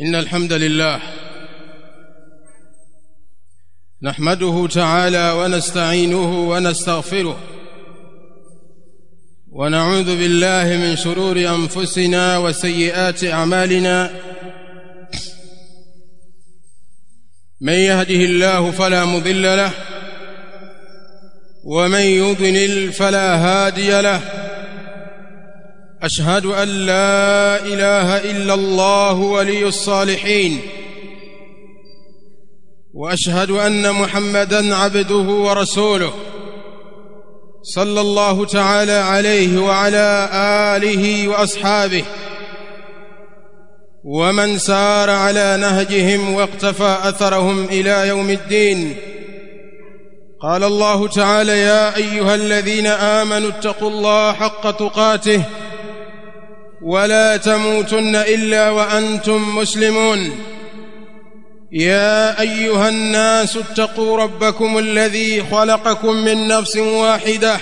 إن الحمد لله نحمده تعالى ونستعينه ونستغفره ونعوذ بالله من شرور أنفسنا وسيئات أعمالنا من يهده الله فلا مضل له ومن يضلل فلا هادي له اشهد ان لا اله الا الله ولي الصالحين واشهد ان محمدا عبده ورسوله صلى الله تعالى عليه وعلى اله واصحابه ومن سار على نهجهم واقتفى اثرهم الى يوم الدين قال الله تعالى يا ايها الذين امنوا اتقوا الله حق تقاته ولا تموتن الا وانتم مسلمون يا ايها الناس اتقوا ربكم الذي خلقكم من نفس واحده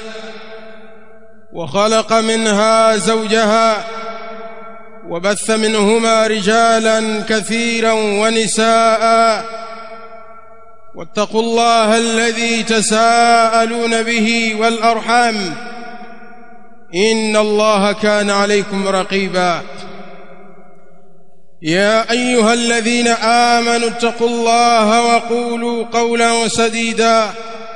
وخلق منها زوجها وبث منهما رجالا كثيرا ونساء واتقوا الله الذي تساءلون به والارحام ان الله كان عليكم رقيبا يا ايها الذين امنوا اتقوا الله وقولوا قولا سديدا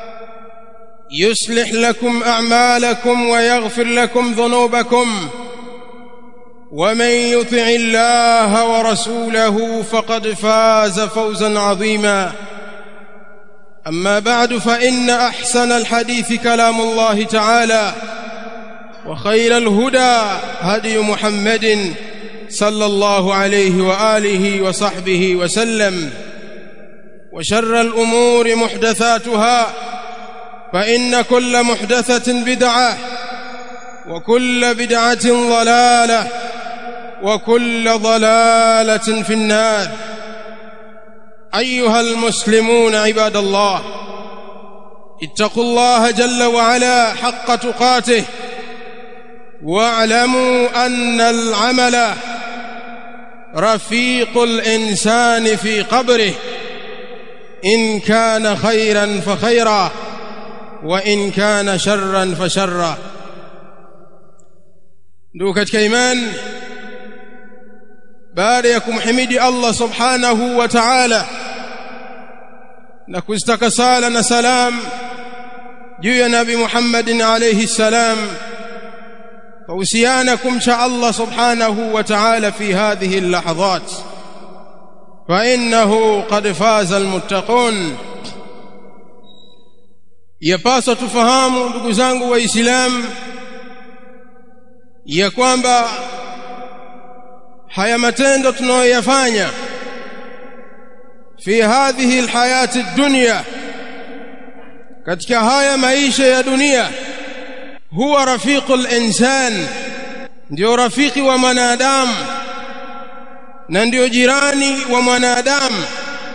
يصلح لكم اعمالكم ويغفر لكم ذنوبكم ومن يطع الله ورسوله فقد فاز فوزا عظيما اما بعد فان احسن الحديث كلام الله تعالى وخير الهدى هدي محمد صلى الله عليه واله وصحبه وسلم وشر الامور محدثاتها فان كل محدثه بدعه وكل بدعه ضلاله وكل ضلاله في النار ايها المسلمون عباد الله اتقوا الله جل وعلا حق تقاته واعلموا ان العمل رفيق الانسان في قبره ان كان خيرا فخيرا وان كان شرا فشرا ndugu katika imani baada ya kumhimidi Allah subhanahu wa ta'ala na kuzitaka sala na salam juu ya nabi Muhammadin alayhi salam فوسيانا كمشى الله سبحانه وتعالى في هذه اللحظات فإنه قد فاز المتقون yapaswa tufahamu ndugu zangu waislamu ya kwamba haya matendo tunayoyafanya fi hadhihi alhayati dunya katika haya maisha ya dunia huwa rafiqul insan ndio rafiki wa mwanadamu na ndio jirani wa mwanadamu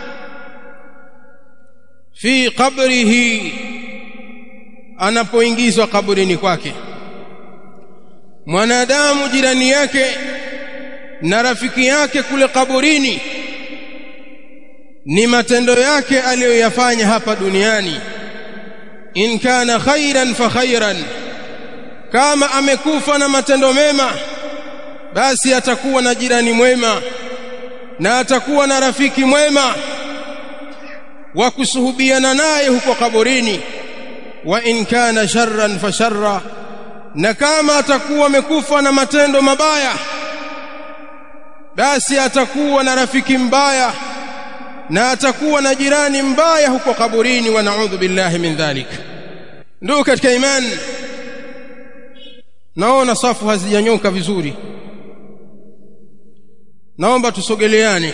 fi qabrihi anapoingizwa kaburini kwake mwanadamu jirani yake na rafiki yake kule kaburini ni matendo yake aliyoyafanya hapa duniani in kana khairan fa khairan kama amekufa na matendo mema basi atakuwa na jirani mwema na atakuwa na rafiki mwema wa kusuhubiana naye huko kaburini wa in kana sharran fa sharra na kama atakuwa amekufa na matendo mabaya basi atakuwa na rafiki mbaya na atakuwa na jirani mbaya huko kaburini wa naudhu billahi min dhalik ndugu katika imani naona safu hazijanyoka vizuri naomba tusogeleane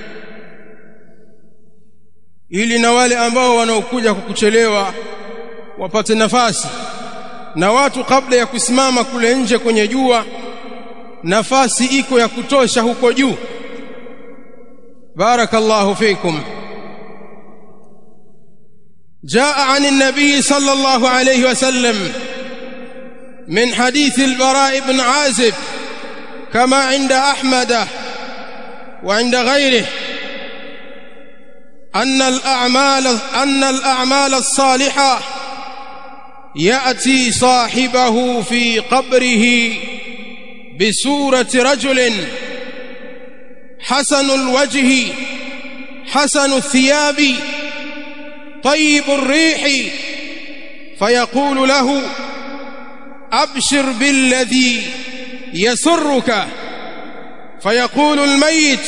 ili na wale ambao wanaokuja kwa kuchelewa wapate nafasi na watu kabla ya kusimama kule nje kwenye jua nafasi iko ya kutosha huko juu barakallahu fikum جاء عن النبي صلى الله عليه وسلم من حديث البراء بن عازب كما عند احمد وعند غيره أن الأعمال أن الأعمال الصالحة يأتي صاحبه في قبره بصورة رجل حسن الوجه حسن الثياب طيب الريح فيقول له أبشر بالذي يسرك فيقول الميت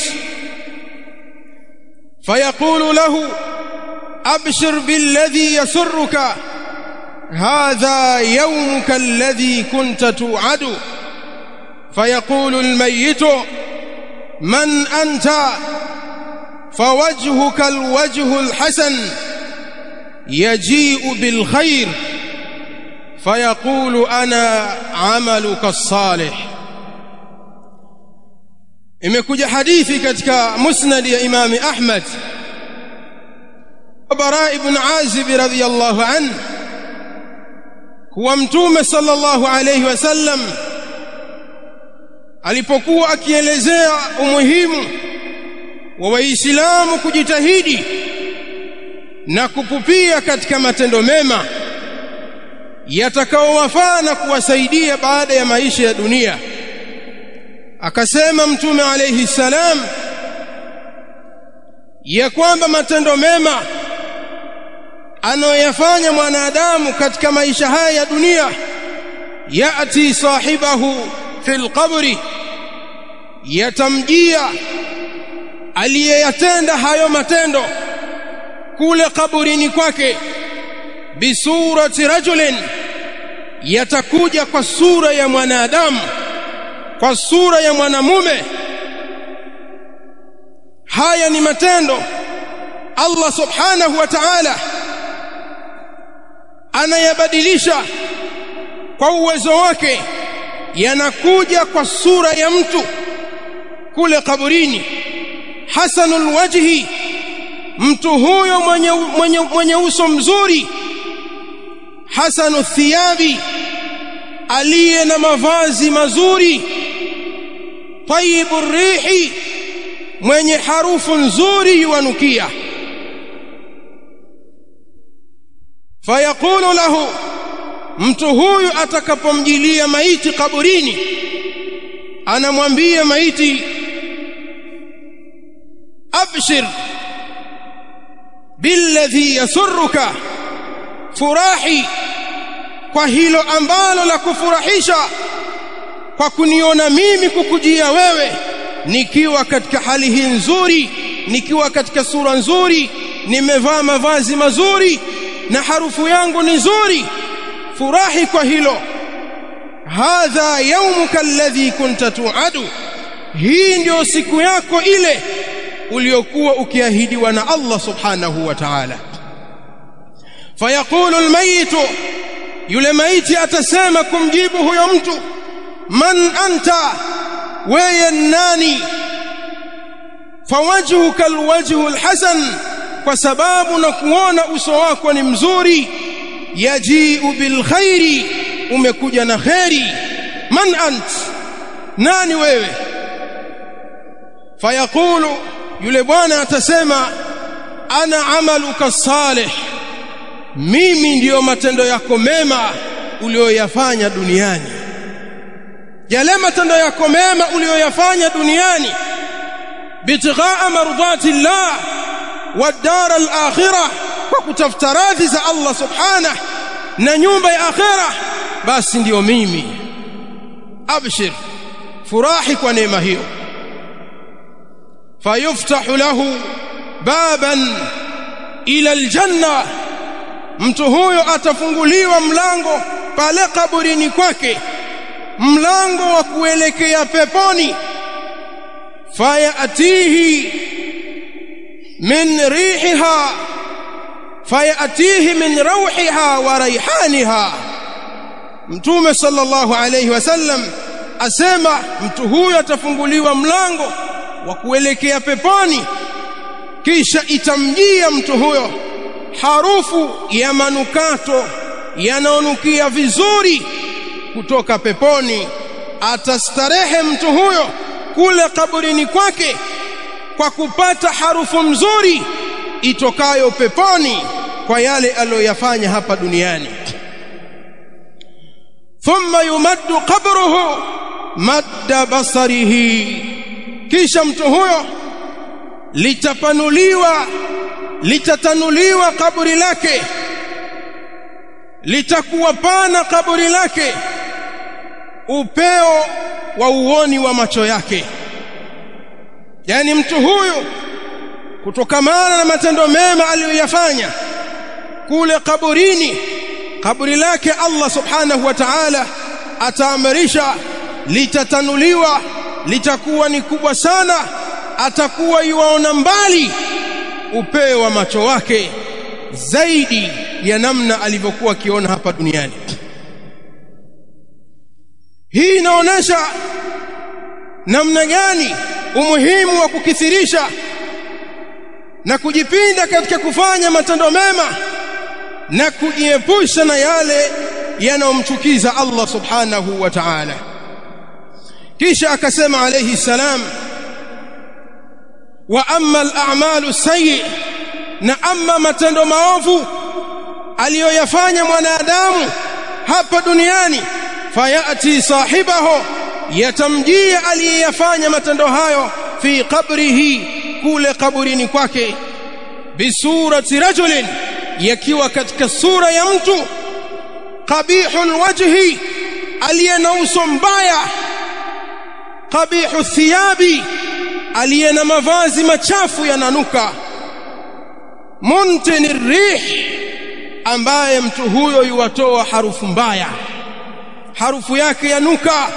فيقول له أبشر بالذي يسرك هذا يومك الذي كنت توعد فيقول الميت من أنت فوجهك الوجه الحسن يجيء بالخير فيقول أنا عملك الصالح imekuja hadithi katika musnad ya Imam Ahmad Bara ibn Azib radhiyallahu an kuwa mtume sallallahu alayhi wasallam alipokuwa akielezea umuhimu wa waislamu kujitahidi na kupupia katika matendo mema yatakaowafaa na kuwasaidia baada ya maisha ya dunia akasema mtume alayhi salam ya kwamba matendo mema anayoyafanya mwanadamu katika maisha haya ya dunia yati sahibahu fil qabri yatamjia aliyeyatenda hayo matendo kule kaburini kwake bisurati rajulin yatakuja kwa sura ya mwanadamu kwa sura ya mwanamume haya ni matendo Allah subhanahu wa ta'ala anayabadilisha kwa uwezo wake yanakuja kwa sura ya mtu kule kaburini hasanul wajhi mtu huyo mwenye, mwenye, mwenye uso mzuri hasanu thiyabi aliye na mavazi mazuri tayyibu rihi mwenye harufu nzuri yuanukia fayaqulu lahu mtu huyu atakapomjilia maiti kaburini anamwambia maiti abshir billadhi yasurruka furahi kwa hilo ambalo la kufurahisha kwa kuniona mimi kukujia wewe nikiwa katika hali hii nzuri nikiwa katika sura nzuri nimevaa mavazi mazuri na harufu yangu ni nzuri furahi kwa hilo hadha yaumuka alladhi kunta tuadu hii ndio siku yako ile uliokuwa ukiahidiwa na Allah subhanahu wa ta'ala fayaqulu almayit yule maiti atasema kumjibu huyo mtu man anta wewe nani fawajhuka alwajhu alhasan kwa sababu na kuona uso wako ni mzuri yajiu bilkhairi umekuja na khairi man ant nani wewe fayaqulu yule bwana atasema ana amaluka salih mimi ndiyo matendo yako mema uliyoyafanya duniani yale matendo yako mema uliyoyafanya duniani bitighaa mardati llah والدار الآخرة وكتفta radhi za Allah subhanahu na nyumba ya akhera basi ndiyo mimi abshir furahi kwa neema hiyo fayuftahu lahu baban ila aljanna mtu huyo atafunguliwa mlango pale kaburini kwake mlango wa kuelekea peponi fayatihi من ريحها فيأتيه من روحها وريحانها mtume sallallahu alayhi wasallam asema mtu huyo atafunguliwa mlango wa kuelekea peponi kisha itamjia mtu huyo harufu ya manukato yanaonukia vizuri kutoka peponi atastarehe mtu huyo kule kaburini kwake kwa kupata harufu mzuri itokayo peponi kwa yale aliyoyafanya hapa duniani thumma yumaddu qabruhu madda basarihi kisha mtu huyo litapanuliwa litatanuliwa kaburi lake litakuwa pana kaburi lake upeo wa uoni wa macho yake yani mtu huyu kutokamana na matendo mema aliyoyafanya kule kaburini kaburi lake Allah subhanahu wa ta'ala ataamrisha litatanuliwa litakuwa ni kubwa sana atakuwa yuaona mbali upeo wa macho wake zaidi ya namna alivyokuwa akiona hapa duniani hii inaonesha namna gani umuhimu wa kukithirisha na kujipinda katika kufanya matendo mema na kujiepusha na yale yanayomchukiza Allah subhanahu wa ta'ala kisha akasema alayhi salam wa amma al-a'malu sayyi na amma matendo maovu aliyoyafanya mwanadamu hapa duniani fayati sahibahu yatamjia aliyeyafanya matendo hayo fi qabrihi kule kaburini kwake bisurati rajulin yakiwa katika sura ya mtu qabihul wajhi aliye na uso mbaya qabihu thiyabi aliye na mavazi machafu yananuka muntini rih ambaye mtu huyo yuwatoa harufu mbaya harufu yake yanuka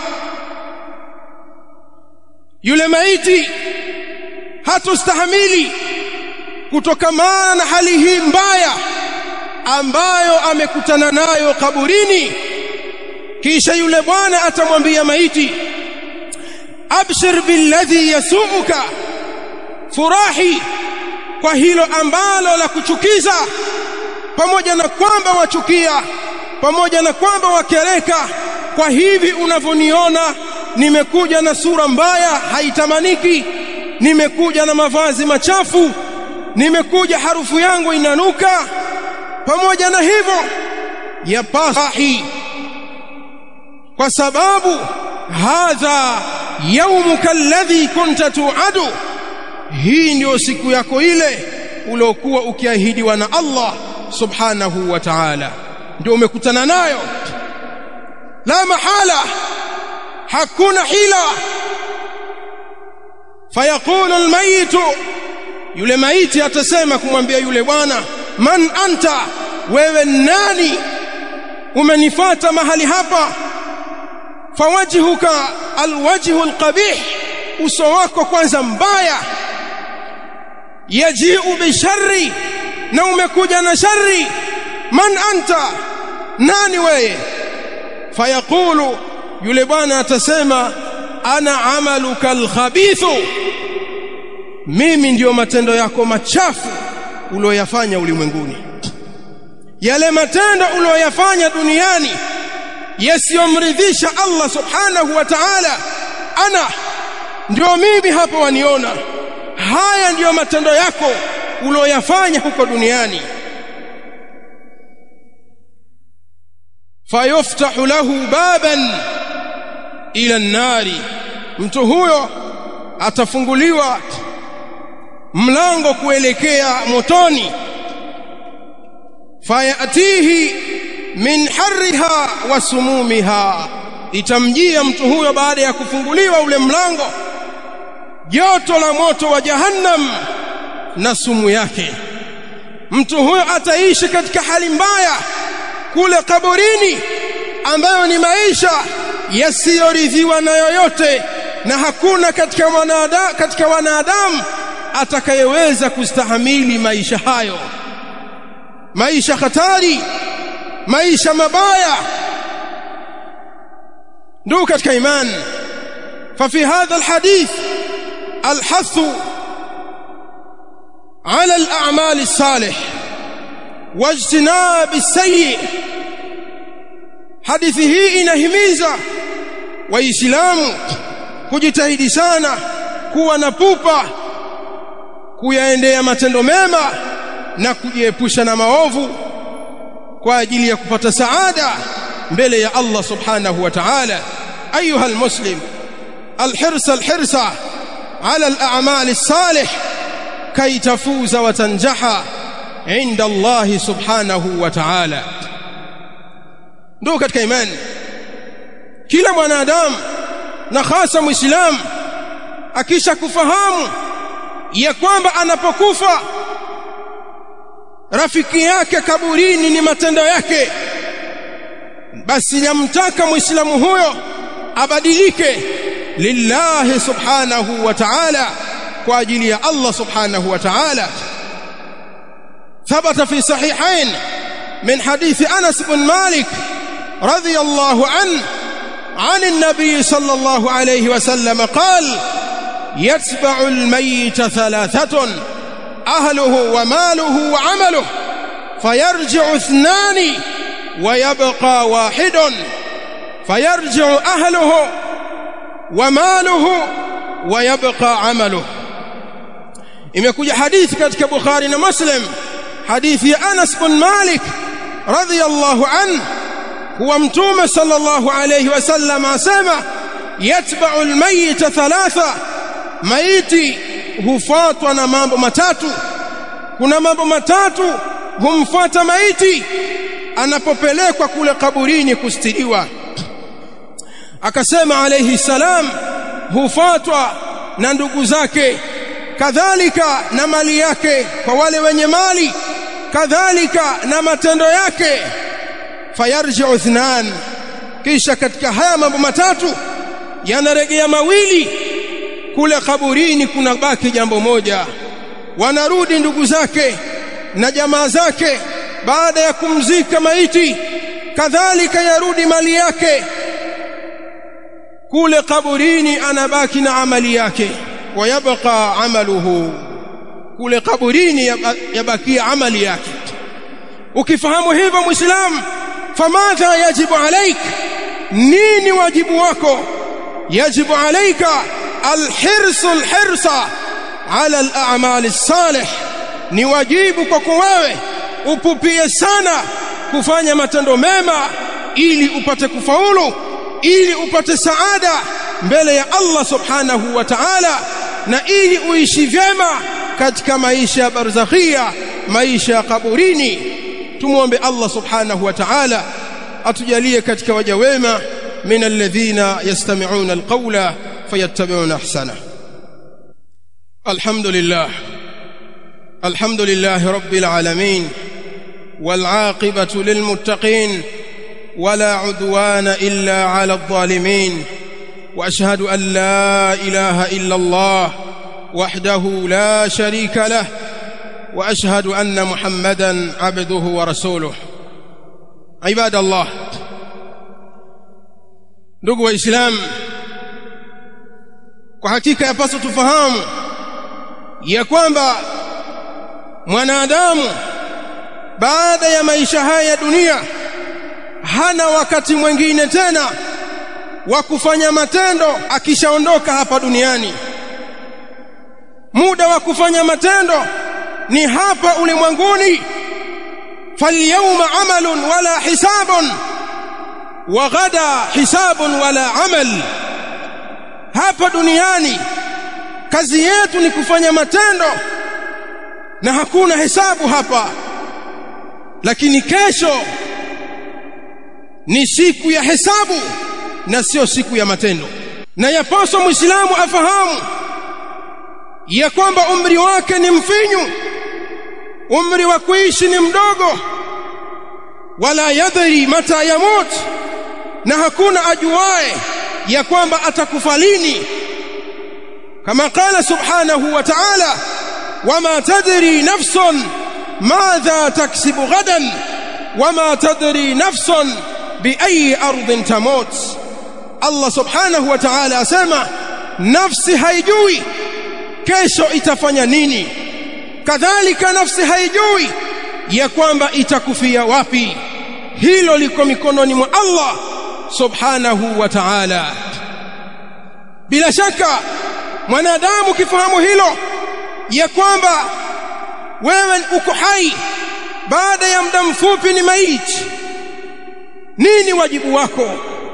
yule maiti hatustahamili kutokamana na hali hii mbaya ambayo amekutana nayo kaburini kisha yule bwana atamwambia maiti abshir billadhi yasuuka furahi kwa hilo ambalo la kuchukiza pamoja na kwamba wachukia pamoja na kwamba wakereka kwa hivi unavyoniona nimekuja na sura mbaya haitamaniki nimekuja na mavazi machafu nimekuja harufu yangu inanuka pamoja na hivyo yapasahi kwa sababu hadha yaumuka alladhi kunta tuadu hii ndio siku yako ile uliokuwa ukiahidiwa na Allah subhanahu wa ta'ala ndio umekutana nayo la mahala hakuna hila fayaqulu almayit yule maiti atasema kumwambia yule bwana man anta wewe nani umenifata mahali hapa fawajhuka alwajhu alqabih uso wako kwanza mbaya yajiu bisharri na umekuja na shari man anta nani wewe fayaqulu yule bwana atasema ana amaluka alkhabithu mimi ndiyo matendo yako machafu ulioyafanya ulimwenguni yale matendo ulioyafanya duniani yasiyomridhisha Allah subhanahu wa ta'ala ana ndio mimi hapa waniona haya ndiyo matendo yako ulioyafanya huko duniani fayuftahu lahu baban ila nari mtu huyo atafunguliwa mlango kuelekea motoni fayatihi min harriha wa sumumiha itamjia mtu huyo baada ya kufunguliwa ule mlango joto la moto wa jahannam na sumu yake mtu huyo ataishi katika hali mbaya kule kaburini ambayo ni maisha yasiyoridhiwa na yoyote na hakuna katika wanadamu katika wanadamu atakayeweza kustahamili maisha hayo maisha hatari maisha mabaya ndugu katika imani ففي هذا الحديث الحث على الأعمال الصالح واجتناب السيء hadithi hii inahimiza waislamu kujitahidi sana kuwa na pupa kuyaendea matendo mema na kujiepusha na maovu kwa ajili ya kupata saada mbele ya Allah subhanahu wa ta'ala ayuha almuslim alhirs alhirsa ala al'amal الصالح كي تفوز وتنجح عند الله سبحانه وتعالى ndio katika imani kila mwanadamu na hasa muislamu akisha kufahamu ya kwamba anapokufa rafiki yake kaburini ni matendo yake basi yamtaka muislamu huyo abadilike lillahi subhanahu wa ta'ala kwa ajili ya Allah subhanahu wa ta'ala ثبت في صحيحين من حديث أنس بن مالك رضي الله عنه عن النبي صلى الله عليه وسلم قال يتبع الميت ثلاثة أهله وماله وعمله فيرجع اثنان ويبقى واحد فيرجع أهله وماله ويبقى عمله imekuja hadithi katika Bukhari na Muslim hadithi ya Anas bin Malik radhiyallahu anhu huwa mtume sallallahu alayhi wasallam asema yatba'u almayyit thalatha maiti hufuatwa na mambo matatu kuna mambo matatu humfuata maiti anapopelekwa kule kaburini kustiriwa akasema alayhi salam hufuatwa na ndugu zake kadhalika na mali yake kwa wale wenye mali kadhalika na matendo yake fayarji'u ithnan kisha katika haya mambo matatu yanarejea mawili kule kaburini kuna baki jambo moja wanarudi ndugu zake na jamaa zake baada ya kumzika maiti kadhalika yarudi mali yake kule kaburini anabaki na amali yake wayabqa amaluhu kule kaburini yabakia amali yake ukifahamu hivyo muislamu famadha yajibu alaik nini wajibu wako yajibu alaika alhirsu alhirsa ala al'amal as-salih ni wajibu kwako wewe upupie sana kufanya matendo mema ili upate kufaulu ili upate saada mbele ya Allah subhanahu wa ta'ala na ili uishi vyema katika maisha ya barzakhia maisha ya kaburini tumuombe Allah subhanahu wa ta'ala atujalie katika waja wema min alladhina yastami'una alqawla fayattabi'una ahsana alhamdulillah alhamdulillah rabbil alamin والعاقبة للمتقين ولا عدوان إلا على الظالمين وأشهد أن لا إله إلا الله وحده لا شريك له وأشهد أن محمدا عبده ورسوله عباد الله ndugu waislamu kwa hakika yapaswa tufahamu ya kwamba mwanadamu baada ya maisha haya ya dunia hana wakati mwingine tena wa kufanya matendo akishaondoka hapa duniani muda wa kufanya matendo ni hapa ulimwenguni falyawma amalun wala hisabun wa ghada hisabun wala amal hapa duniani kazi yetu ni kufanya matendo na hakuna hesabu hapa lakini kesho ni siku ya hesabu na sio siku ya matendo na yapaswa muislamu afahamu ya kwamba umri wake ni mfinyu umri wa kuishi ni mdogo wala yadri mata yamut na hakuna ajuae ya kwamba atakufa lini kama qala subhanahu wa ta'ala wama tadri nafsun madha taksibu ghadan wama tadri nafsun biayi ardhin tamut Allah subhanahu wa ta'ala asema nafsi haijui kesho itafanya nini kadhalika nafsi haijui ya kwamba itakufia wapi hilo liko mikononi mwa Allah subhanahu wa ta'ala bila shaka mwanadamu kifahamu hilo ya kwamba wewe uko hai baada ya muda mfupi ni maiti nini wajibu wako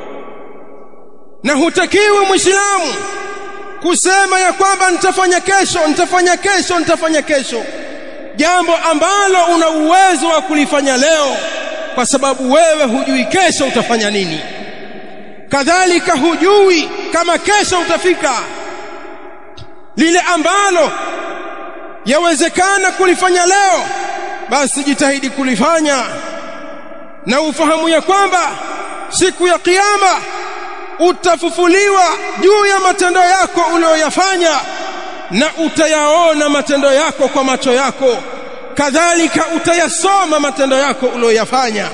na hutakiwi muislamu kusema ya kwamba nitafanya kesho nitafanya kesho nitafanya kesho jambo ambalo una uwezo wa kulifanya leo kwa sababu wewe hujui kesho utafanya nini kadhalika hujui kama kesho utafika lile ambalo yawezekana kulifanya leo basi jitahidi kulifanya na ufahamu ya kwamba siku ya kiyama utafufuliwa juu ya matendo yako uliyoyafanya na utayaona matendo yako kwa macho yako kadhalika utayasoma matendo yako uliyoyafanya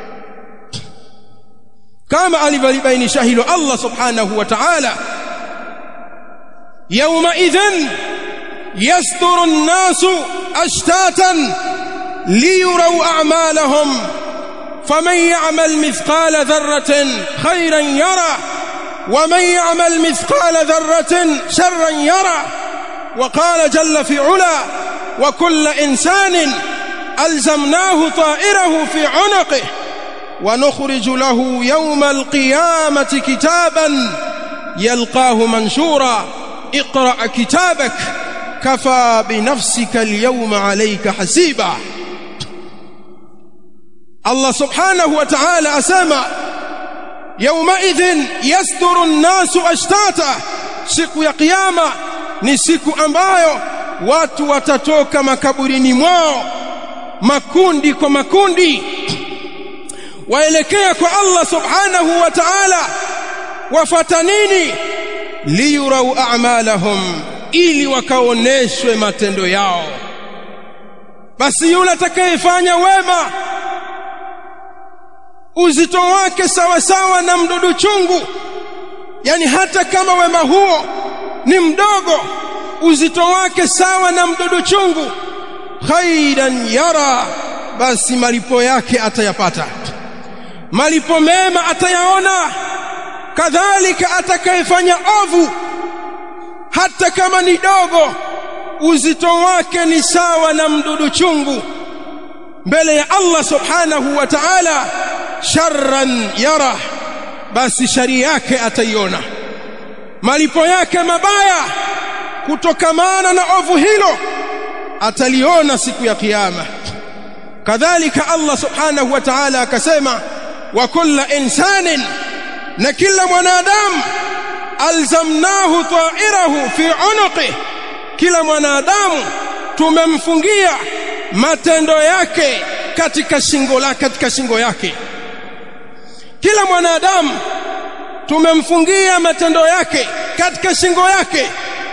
kama alivyolibainisha hilo Allah subhanahu wa ta'ala yawma idhan yasturu an-nasu ashtatan liyuraw a'malahum faman ya'mal mithqala dharratin khayran yara ومن يعمل مثقال ذرة شرا يرى وقال جل في علا وكل إنسان ألزمناه طائره في عنقه ونخرج له يوم القيامة كتابا يلقاه منشورا اقرأ كتابك كفى بنفسك اليوم عليك حسيبا الله سبحانه وتعالى أسامى يومئذ يصدر الناس أشتاتا siku ya kiyama ni siku ambayo watu watatoka makaburini mwao makundi kwa makundi waelekea kwa Allah subhanahu wa ta'ala wafata nini liyurau a'malahum ili wakaoneshwe matendo yao basi yule atakayefanya wema uzito wake sawa sawa na mdudu chungu yani hata kama wema huo ni mdogo uzito wake sawa na mdudu chungu khairan yara basi malipo yake atayapata malipo mema atayaona kadhalika atakayefanya ovu hata kama ni dogo uzito wake ni sawa na mdudu chungu mbele ya Allah subhanahu wa ta'ala sharran yara basi shari yake ataiona malipo yake mabaya kutokamana na ovu hilo ataliona siku ya kiyama kadhalika Allah subhanahu wa ta'ala akasema wa kullu insanin na kila mwanadamu alzamnahu ta'irahu fi unuqi kila mwanadamu tumemfungia matendo yake katika shingo lake katika shingo yake kila mwanadamu tumemfungia matendo yake katika shingo yake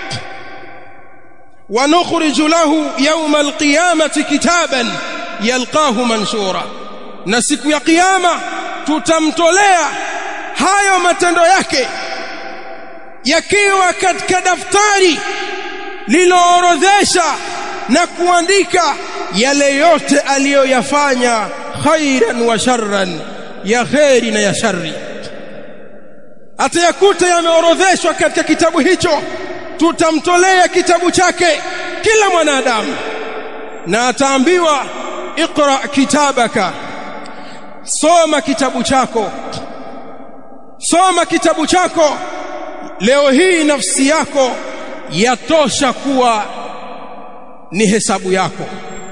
ونخرج له يوم القيامة كتابا يلقاه منشورا na siku ya kiyama tutamtolea hayo matendo yake yakiwa katika daftari liloorodhesha na kuandika yale yote aliyoyafanya khairan wa sharran ya khairi na ya shari atayakuta yameorodheshwa katika kitabu hicho tutamtolea kitabu chake kila mwanadamu na ataambiwa iqra kitabaka soma kitabu chako soma kitabu chako leo hii nafsi yako yatosha kuwa ni hesabu yako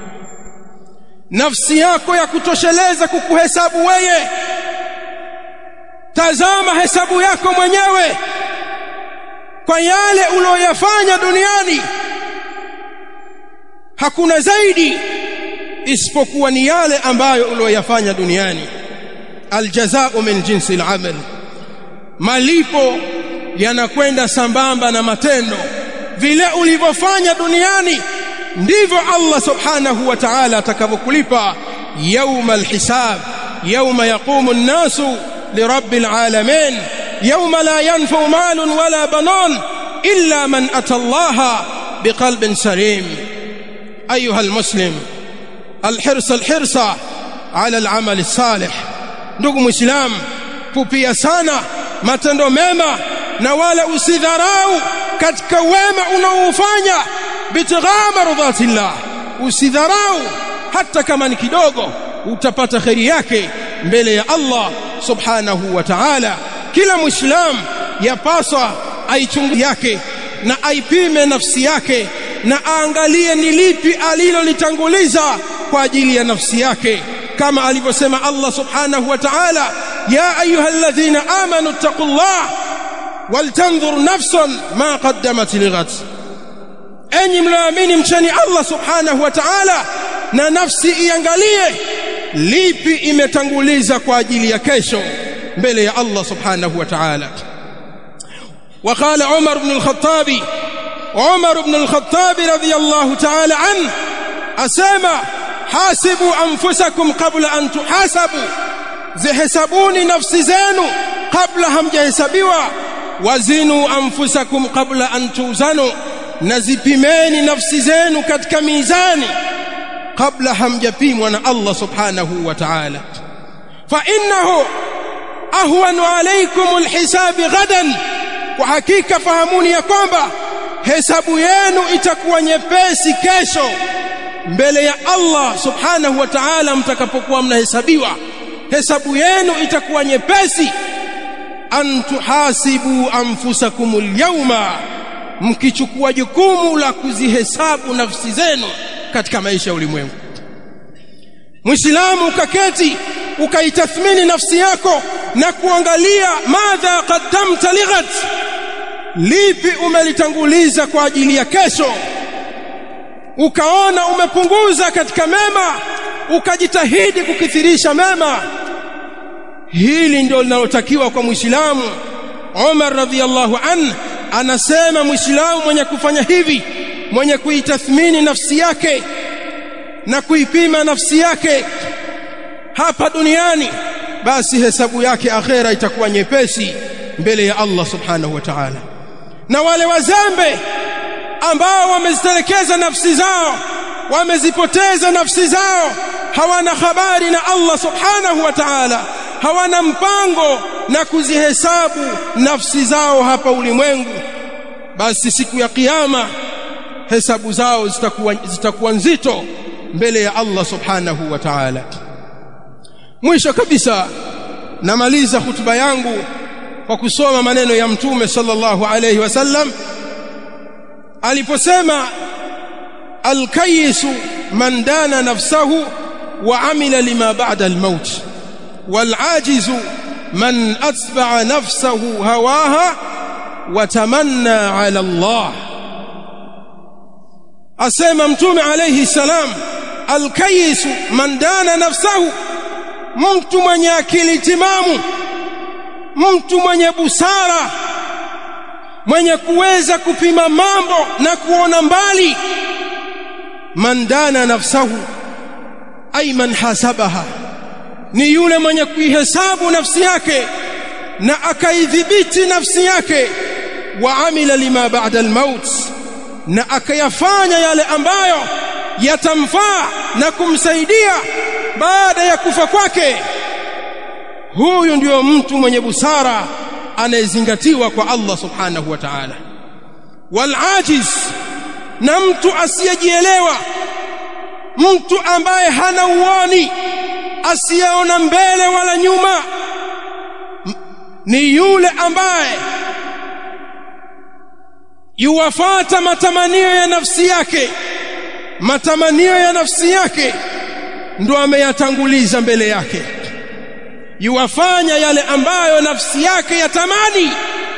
nafsi yako ya kutosheleza kukuhesabu wewe tazama hesabu yako mwenyewe kwa yale uliyoyafanya duniani hakuna zaidi isipokuwa ni yale ambayo uliyoyafanya duniani aljazao min jinsi al-amal malipo yanakwenda sambamba na matendo vile ulivyofanya duniani ndivyo Allah subhanahu wa ta'ala atakavyokulipa يوم الحساب يوم يقوم الناس لرب العالمين يوم لا ينفع مال ولا بنون إلا من أتى الله بقلب سليم أيها المسلم الحرص الحرص على العمل الصالح ndugu muislam pupia sana matendo mema na wala usidharau katika wema unaoufanya bitigha mardhatillah usidharau hata kama ni kidogo utapata kheri yake mbele ya Allah subhanahu wa ta'ala kila muislam yapaswa aichungu yake na aipime nafsi yake na aangalie ni lipi alilolitanguliza kwa ajili ya nafsi yake kama alivyosema Allah subhanahu wa ta'ala ya ayyuhalladhina amanu taqullah waltanzur nafsun ma qaddamat lighad enyi mlioamini mcheni Allah subhanahu wa ta'ala na nafsi iangalie lipi imetanguliza kwa ajili ya kesho mbele ya Allah subhanahu wa ta'ala وقال عمر بن الخطاب عمر بن الخطاب رضي الله تعالى عنه أسامة حاسبوا أنفسكم قبل أن تحاسبوا زحسبوني نفس زينو قبل هم جهسبوا وزنوا أنفسكم قبل أن توزنوا نزبمين نفس زينو كتك ميزاني قبل هم جبيم وانا الله سبحانه وتعالى فإنه أهون عليكم الحساب غدا kwa hakika fahamuni ya kwamba hesabu yenu itakuwa nyepesi kesho mbele ya Allah subhanahu wa ta'ala mtakapokuwa mnahesabiwa hesabu yenu itakuwa nyepesi an tuhasibu anfusakumul yawma mkichukua jukumu la kuzihesabu nafsi zenu katika maisha ya ulimwengu Muislamu ukaketi ukaitathmini nafsi yako na kuangalia madha qaddamta lighat lipi umelitanguliza kwa ajili ya kesho ukaona umepunguza katika mema ukajitahidi kukithirisha mema hili ndio linalotakiwa kwa Muislamu Umar radhiallahu an anasema Muislamu mwenye kufanya hivi mwenye kuitathmini nafsi yake na kuipima nafsi yake hapa duniani basi hesabu yake akhera itakuwa nyepesi mbele ya Allah subhanahu wa ta'ala na wale wazembe ambao wamezitelekeza nafsi zao wamezipoteza nafsi zao hawana habari na Allah subhanahu wa ta'ala hawana mpango na kuzihesabu nafsi zao hapa ulimwengu basi siku ya kiyama hesabu zao zitakuwa zitakuwa nzito mbele ya Allah subhanahu wa ta'ala mwisho kabisa namaliza hutuba yangu kwa kusoma maneno ya mtume sallallahu alayhi wasallam aliposema alkayisu man dana nafsahu wa amila lima ba'da almaut walajizu man atba'a nafsahu hawaha wa tamanna ala Allah asema mtume alayhi salam alkayisu man dana nafsahu mtu mwenye akili timamu mtu mwenye busara mwenye kuweza kupima mambo na kuona mbali man dana nafsahu ay man hasabaha ni yule mwenye kuihesabu nafsi yake na akaidhibiti nafsi yake wa amila lima ba'da almaut na akayafanya yale ambayo yatamfaa na kumsaidia baada ya kufa kwake huyu ndio mtu mwenye busara anayezingatiwa kwa Allah subhanahu wa ta'ala wal ajiz na mtu asiyejielewa mtu ambaye hana uoni asiyeona mbele wala nyuma ni yule ambaye yuwafata matamanio ya nafsi yake matamanio ya nafsi yake ndo ameyatanguliza mbele yake yuwafanya yale ambayo nafsi yake yatamani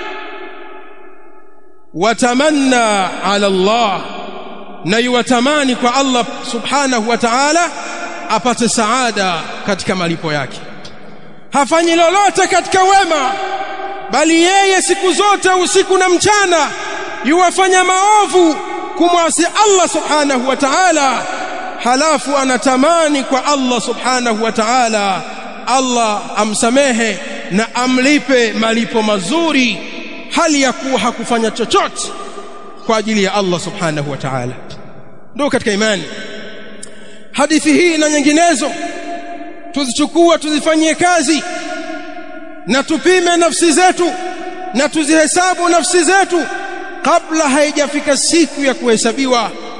watamanna ala Allah na yuwatamani kwa Allah subhanahu wa ta'ala apate saada katika malipo yake hafanyi lolote katika wema bali yeye siku zote usiku na mchana yuwafanya maovu kumwasi Allah subhanahu wa ta'ala halafu anatamani kwa Allah subhanahu wa ta'ala Allah amsamehe na amlipe malipo mazuri hali ya kuwa hakufanya chochote kwa ajili ya Allah subhanahu wa ta'ala ndio katika imani hadithi hii na nyinginezo tuzichukua tuzifanyie kazi na tupime nafsi zetu na tuzihesabu nafsi zetu kabla haijafika siku ya kuhesabiwa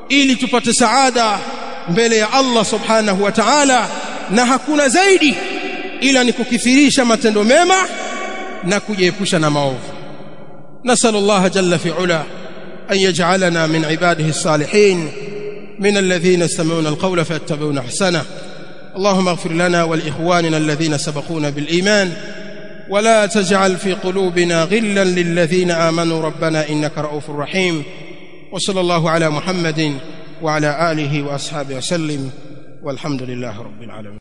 ili tupate saada mbele ya Allah subhanahu wa ta'ala na hakuna zaidi ila ni kukithirisha matendo mema na kujiepusha na maovu nasallallahu jalla fi ula an yaj'alana min ibadihi as-salihin من الذين يستمعون القول فيتبعون احسنه اللهم اغفر لنا ولاخواننا الذين سبقونا بالايمان ولا تجعل في قلوبنا غلا للذين امنوا ربنا انك رؤوف رحيم وصلى الله على محمد وعلى اله واصحابه وسلم والحمد لله رب العالمين